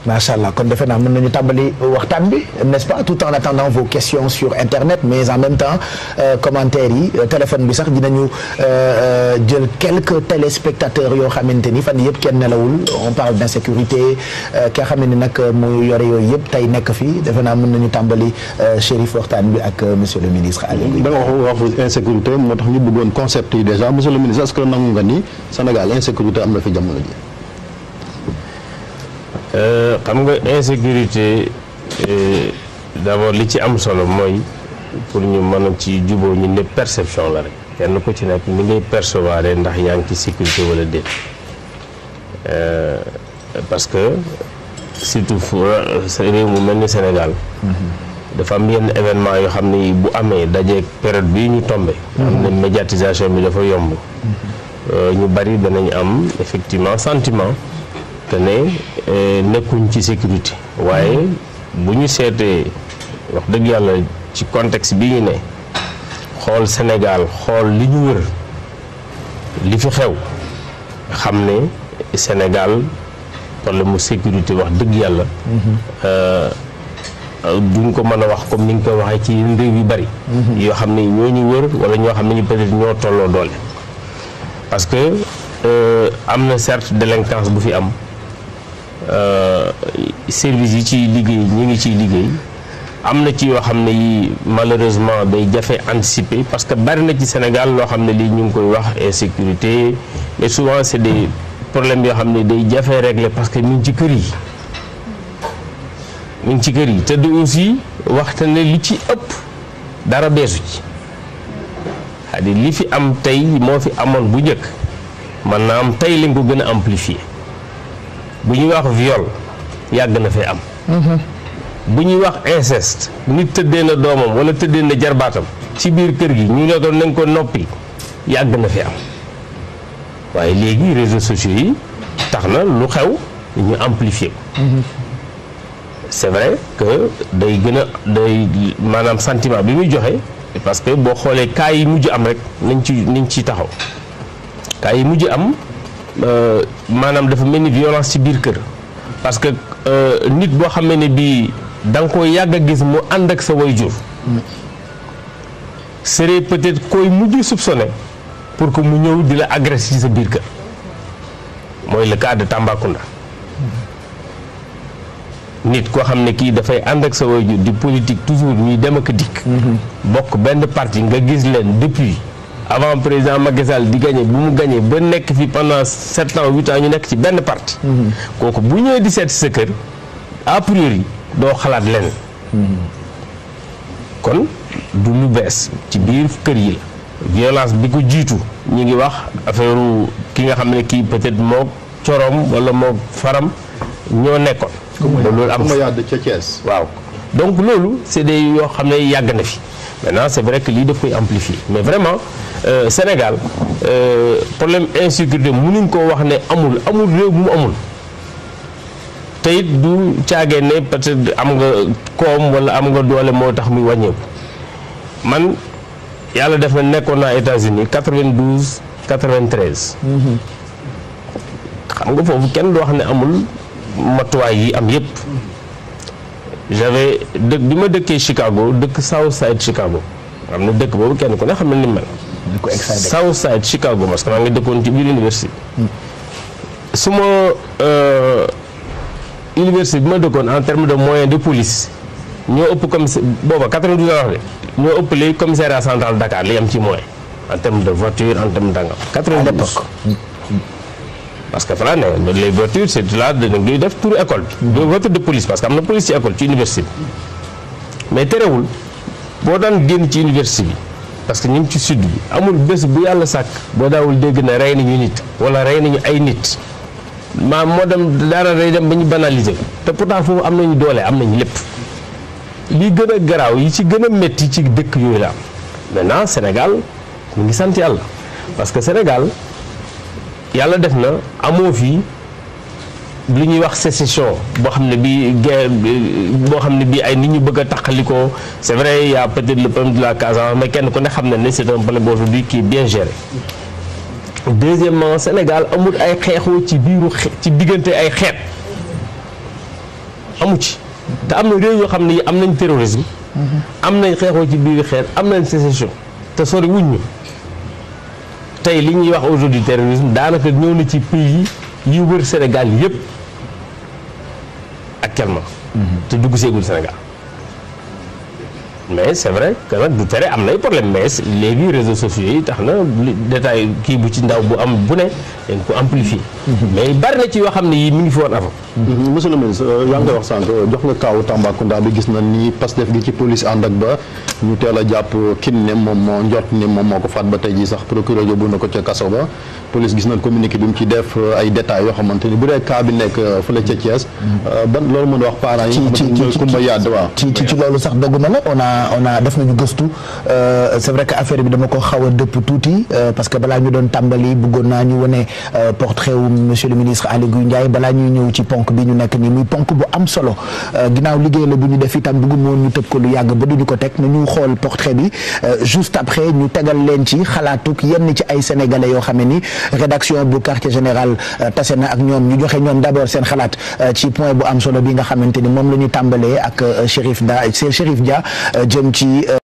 macha allah kon defe naa mën nañu tàmbali waxtaan bi n'est-ce pas tout en attendant vos questions sur internet mais en même temps euh, commentaires yi euh, téléphone bi sax dinañu euh, jël quelques téléspectateurs yoo xamante ni fan yëpp kenn nelawul on parle d'insécurité ki nga xam ne nag mu yore yooyu yëpp tey nekk fii defe naa mën nañu tàmbali Chérif waxtaan bi ak monsieur le ministre Aliou da nga wax wax insécurité moo tax ñu bëggoon concept yi déjà monsieur le ministre est-ce que nangu nga ni Sénégal insécurité am na fi jamono ji. xam nga insécurité d'abord li ci am solo mooy pour ñu mën a ci juboo ñu ne perception la rek kenn ku ci nekk ni ngay percevoir ndax yaa ngi ci sécurité wala déet parce que surtout fu réew mu mel ni Sénégal dafa am yenn événement yoo xam ne bu amee dajeeg période bii ñu tombé am na médiatisation bi dafa yomb ñu bari danañ am effectivement sentiment te ne nekkuñ ci sécurité waaye bu ñu seetee wax dëgg yàlla ci contexte bi ñu ne xool Sénégal xool li ñu wër li fi xew xam ne Sénégal problème mu sécurité wax dëgg yàlla duñ ko mën a wax comme ni nga koy waxee ci yeneen réew yu bari yoo xam ne ñoo ñu wër wala ñoo xam ne ñu peut-être ñoo tolloo doole parce que am na certes délinquance bu fi am service yi ciy liggéey ñi ngi ciy liggéey am na ci yoo xam ne yi malheureusement day jafe anticiper parce que bari na ci Sénégal loo xam ne lii ñu ngi koy wax insécurité mais souvent c'est des problèmes yoo xam ne day jafe régler parce que mi ngi ci kër yi mi ngi ci kër yi te du aussi waxte ne li ci ëpp dara beesu ci c'est-à-dire li fi am tey moo fi amoon bu njëkk man naa am tey lañ ko gën a amplifier bu ñuy wax viol yàgg na fee am bu ñuy wax inceste nit tëddee na doomam wala tëddee na jarbaatam ci biir kër gi ñu ne ko nañ ko noppi yàgg na fi am waaye léegi réseaux sociaux yi tax na lu xew ñu amplifier ko c'est vrai que day gën a day maanaam sentiment bi muy joxe parce que boo xoolee cas yi mujj am rek nañ ci nañ ci taxaw cas yi mujj am maanaam dafa mel ni violence ci biir kër parce que nit boo xamee ne bii da nga koy yàgg a gis mu ànd ak sa waajur serait peut-être koy mujj soupçonné pour que mu ñëw di la agresser ci sa biir kër mooy le cas de Tambacounda nit koo xam ne kii dafay ànd ak sa waajur di politique toujours ñuy dem ak dikk bokk benn parti nga gis leen depuis avant président Macky Sall di gagné bu mu gagné ba nekk fi pendant sept ans huit ans ñu nekk ci benn parti kooku bu ñëwee di seet sa kër a priori doo xalaat lenn kon du lu bees ci biir kër yi la violence bi ko jiitu ñi ngi wax affaire ki nga xam ne kii peut-être moo coroom wala moo faram ñoo nekkoon loolu am ma yàdd ca Thiès waaw donc loolu c'est des yoo xam ne yàgg na fi maintenant c'est vrai que lii daf koy amplifier mais vraiment euh, Sénégal euh, problème insécurité mënuñ koo wax ne amul amul réew mu amul te it du caagee ne peut-être am nga koom wala am nga doole moo tax muy wàññeeku man yàlla def na nekkoon naa États-Unis 92 93. xam nga foofu kenn du wax ne amul matuwaay yi am yépp j'avais dëkk bi ma dëkkee Chicago dëkk South Side Chicago xam ne dëkk boobu kenn ku ne xam ne ni mel. South Side Chicago parce que maa ngi dëkkoon ci biir université. su ma université bi ma dëkkoon en terme de moyens de police ñoo ëpp commissaire booba 92 ans wax de ñoo ëpp les commissariat central Dakar li am ci moyen en terme de voiture en terme d'engrais. 92 parce que fa ne les voitures c'est là dañuy def tour école bi. de voiture de police parce que am na police ci école ci université bi. mais terewul boo daan génn ci université bi parce que ñu ngi ci sud bi amul bés bu yàlla sàkk boo daawul dégg ne rey nañu nit wala rey nañu ay nit. maam moo dem dara day dem ba ñu banaliser te pourtant foofu am nañu doole am nañu lépp li gën a garaaw yi ci gën a métti ci dëkk yooyu la am maintenant Sénégal ñu ngi sant yàlla parce que Sénégal yàlla def na amoo fii lu ñuy wax sécession boo xam ne bii guerre boo xam ne bii ay nit ñu bëgg a taqalikoo c'est vrai y a peut-être le problème de la Casamance mais kenn ku ne xam na ne c'est un problème aujourd'hui qui est bien géré deuxièmement Sénégal amul ay xeexoo ci biiru ci diggante ay xeet amu ci te am na réew yoo xam ne yi am nañ terrorisme am nañ xeexoo ci biir xeer am nañ sécession te sori wuñ ñu tey li ñuy wax aujourd'hui terrorisme daanaka ñëw na ci pays yi wër Sénégal yëpp actuellement te dugg seegul Sénégal mais c'est vrai que nag du tere am nay problème mais léegi réseaux sociaux yi tax na li détail kii bu ci ndaw bu am bu ne dañ ko amplifier mais bari na ci yoo xam ne yi mi ngi fi woon avant monsieur le ministre yaa ngi koy wax sànq jox nga kaawu Tambacounda bi gis na ni Pastef gi ci police ànd ak ba ñu teel a jàpp kin ne moom moo njort ni moom moo ko faat ba tey jii sax procureur yóbbu na ko ca kaso ba police gis nañ communiqué bi mu ci def ay détails yoo xamante ni bu dee cas bi nekk fële ca Thiès ban loolu mën a wax parents yi nga xamante ni ñooy kumba yàdd waaw ci ci ci loolu sax dogguma la on a on a def nañu gëstu c'est vrai que affaire bi dama ko xaw a dëpp tuuti parce que balaa ñu doon tàmbali bëggoon naa ñu wane portrait wu monsieur le ministre Aly Ngouille Ndiaye balaa ñuy ñëw ci ponk bi ñu nekk nii muy ponk bu am solo ginnaaw liggéey la bu ñu def itam bëgguma woon ñu tëb ko lu yàgg ba duñu ko teg nañu xool portrait bi juste après ñu tegal leen ci xalaatuk yenn ci ay sénégalais yoo xam ne ni rédaction bu quartier général tase na ak ñoom ñu joxe ñoom d'abord seen xalaat ci point bu am solo bi nga xamante ni moom la ñu tàmbalee ak Chérif Da Chérif Dia jëm ci